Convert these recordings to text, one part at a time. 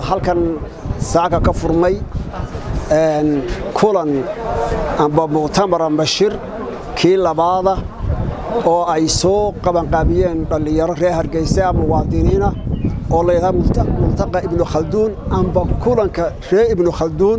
halkan saaka ka furmay kulan amba muctamar amba shir kii labaada oo ay soo qabanqaabiyeen dhallinyaro reer hargeysa muwaadiniina oo layidhaha multaqa ibnu khalduun amba kulanka reer ibnu khalduun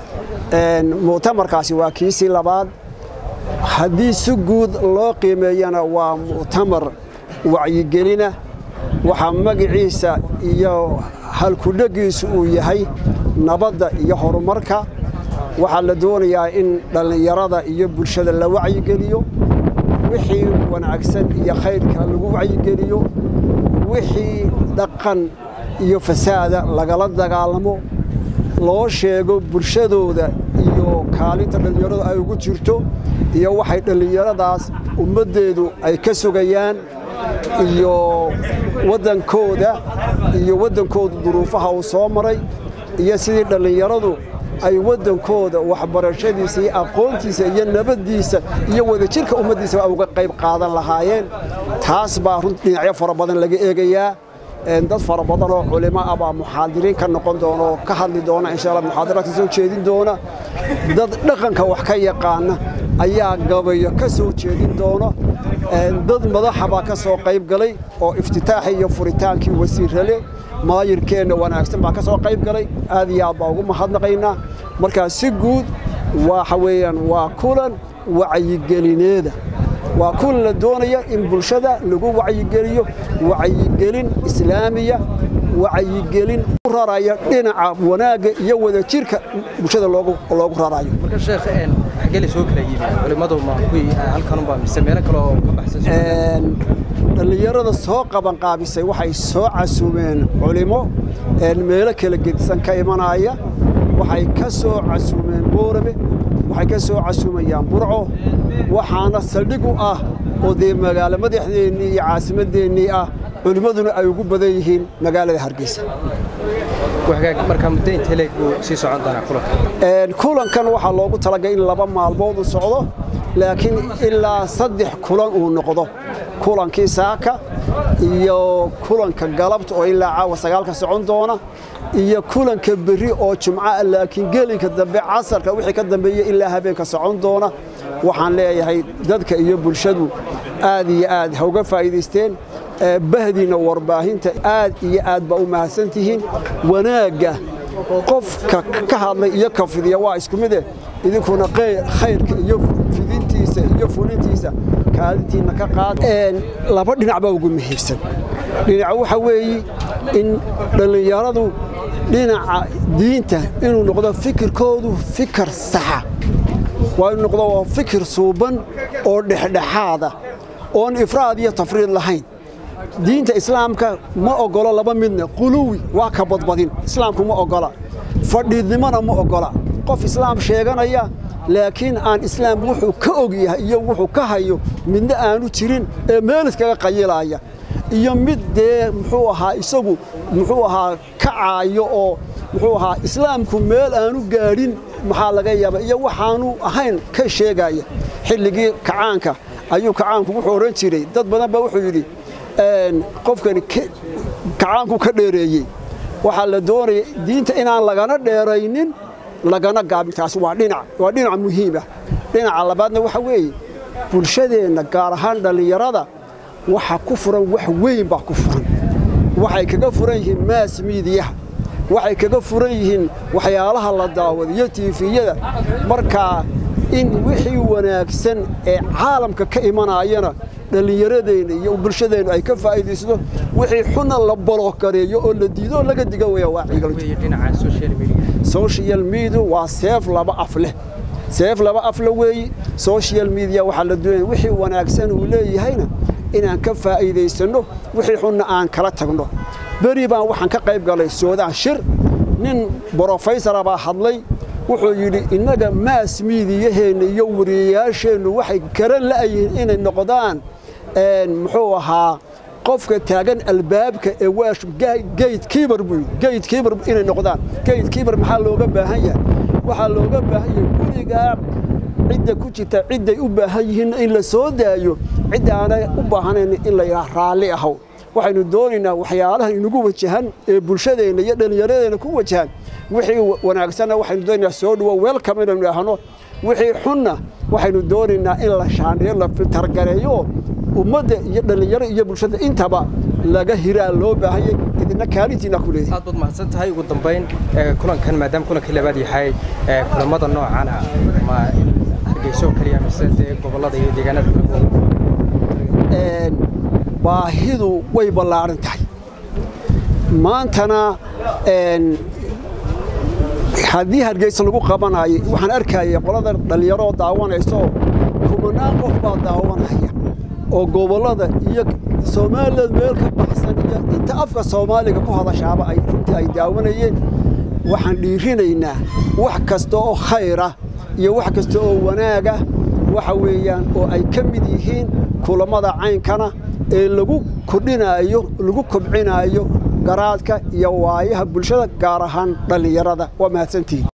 muctamarkaasi waa kiisii labaad haddii si guud loo qiimeeyana waa muctamar wacyigelina waxaa magaciisa iyo halkudhegiisu uu yahay nabadda iyo horumarka waxaa la doonayaa in dhallinyarada iyo bulshada la wacyigeliyo wixii wanaagsan iyo khayrka lagu wacyigeliyo wixii dhaqan iyo fasaada lagala dagaalamo loo sheego bulshadooda iyo kaalinta dhallinyaradu ay ugu jirto iyo waxay dhallinyaradaas ummaddeedu ay ka sugayaan iyo waddankooda iyo waddankooda duruufaha uu soo maray iyo sidii dhallinyaradu ay waddankooda waxbarashadiisa iyo aqoontiisa iyo nabaddiisa iyo wadajirka ummaddiisa uga qayb qaadan lahaayeen taas baa run dhinacyo fara badan laga eegayaa dad fara badan oo culimo ah baa muxaadiriin ka noqon doona oo ka hadli doona insha allah muxaadaraadka soo jeedin doona dad dhaqanka wax ka yaqaana ayaa gabayo ka soo jeedin doona dad madaxa baa ka soo qayb galay oo iftitaaxii iyo furitaankii wasiirrale maayirkeenna wanaagsan baa ka soo qayb galay aad iyo aad baa ugu mahadnaqaynaa markaa si guud waxa weeyaan waa kulan wacyigelineeda waa kulan la doonaya in bulshada lagu wacyigeliyo wacyigelin islaamiya wacyigelin u raraya dhinaca wanaagga iyo wadajirka bulshada loogu rarayo marka sheekh xaggee soo kala yimi culimadu ma kuwii halkanunba mise meelo kale oo ka baxsan dhallinyarada soo qabanqaabisay waxay soo casuumeen culimo meelo kala gedisan ka imanaya waxay ka soo casuumeen boorame waxay ka soo casuumayaan burco waxaana saldhig u ah oo dee magaalo madaxdeennii iyo caasimadeennii ah culimmaduna ay ugu badan yihiin magaalada hargeysa markaa muddo intee leeg buu sii socon doonaa kulanka kulankan waxaa loogu talagalay in laba maalmood u socdo laakiin ilaa saddex kulan uu noqdo kulankii saaka iyo kulanka galabta oo ilaa caawa sagaalka socon doona iyo kulanka berri oo jumca laakiin gelinka dambe casarka wixii ka dambeeya ilaa habeenka socon doona waxaan leeyahay dadka iyo bulshadu aad iyo aad ha uga faa'iidaysteen bahdiina warbaahinta aad iyo aad baa u mahadsan tihiin wanaagga qofka ka hadlay iyo ka fidiya waa isku mide idinkuna khayrka iyo fidintiisa iyo fulintiisa kaalintiinna ka qaad laba dhinac baa ugu muhiimsan dhinaca waxa weeye in dhallinyaradu dhinaca diinta inuu noqdo fikirkoodu fikir saxa waa inuu noqdo waa fikir suuban oo dhexdhexaada oon ifraad iyo tafriid lahayn diinta islaamka ma ogolo laba midna quluwi waa ka badbadin islaamku ma ogola fadhiidnimona ma ogola qof islaam sheeganaya laakiin aan islaam wuxuu ka og yahay iyo wuxuu ka hayo midna aanu jirin ee meel iskaga qayilaya iyo mid dee muxuu ahaa isagu muxuu ahaa kacaayo oo muxuu ahaa islaamku meel aanu gaadhin maxaa laga yaaba iyo waxaanu ahayn ka sheegaya xilligii kacaanka ayuu kacaanku wuxuu odhan jiray dad badan baa wuxuu yidhi qofkani kacaanku ka dheereeyey waxaa la doonaya diinta inaan lagana dheeraynin lagana gaabin taasi waa dhinac waa dhinac muhiim ah dhinaca labaadna waxa weeye bulshadeenna gaar ahaan dhallinyarada waxa ku furan wax weyn baa ku furan waxay kaga furan yihiin maas miidiyaha waxay kaga furan yihiin waxyaalaha la daawado iyo tiifiyada markaa in wixii wanaagsan ee caalamka ka imanayana dhallinyaradeenna iyo bulshadeennu ay ka faa'iidaysato wixii xuna la baloogareeyo oo la diido oo laga diga weya waa social media waa seef laba af leh seef laba af le weeyi social media waxaa la doonaya wixii wanaagsan uu leeyahayna inaan ka faa'iidaysanno wixii xunna aan kala tagno beri baan waxaan ka qayb galay soodaan shir nin brofesora baa hadlay wuxuu yidhi innaga maas miidiyaheenna iyo wariyayaasheennu waxay garan la'yihiin inay noqdaan muxuu ahaa qofka taagan albaabka ee waash gate keeper buu gate keeper inay noqdaan gate keeper maxaa looga baahan yahay waxaa looga baahan yahay gurigaa cidda ku jirta cidday u baahan yihiin in la soo daayo cidda aanay u baahanayn in la yidhaha raalli ahow waxaynu doonaynaa waxyaalaha inagu wajahan ee bulshadeenna iyo dhallinyaradeenna ku wajahan wixii wanaagsanna waxaynu doonaynaa soo dhawo welcome inaynu idhaahno wixii xunna waxaynu doonaynaa in la shaandheeyo la filtargareeyo ummadda iyo dhallinyaro iyo bulshada intaba laga hiraa loo baahanyay idina kaalintiina ku leeyahay aad baad mahadsan tahay ugu dambayn kulankan maadaama kulankii labaad yahay kulamada noocan ah ma hargeyso keliya mise dee gobollada iyo deegaanada baahidu way ballaaran tahay maantana haddii hargeysa lagu qabanayo waxaan arkaya qolada dhallinyaroo daawanaysaoo kumanaan qof baa daawanaya oo gobollada iyo soomaaliland meel ka baxsan iyo inta afka soomaaliga ku hadashaaba ay runtii ay daawanayeen waxaan dhiirinaynaa wax kasta oo khayra iyo wax kasta oo wanaaga waxa weeyaan oo ay ka mid yihiin kulammada caynkana ee lagu kordhinaayo lagu kobcinaayo garaadka iyo waayaha bulshada gaar ahaan dhallinyarada waa mahadsantihiin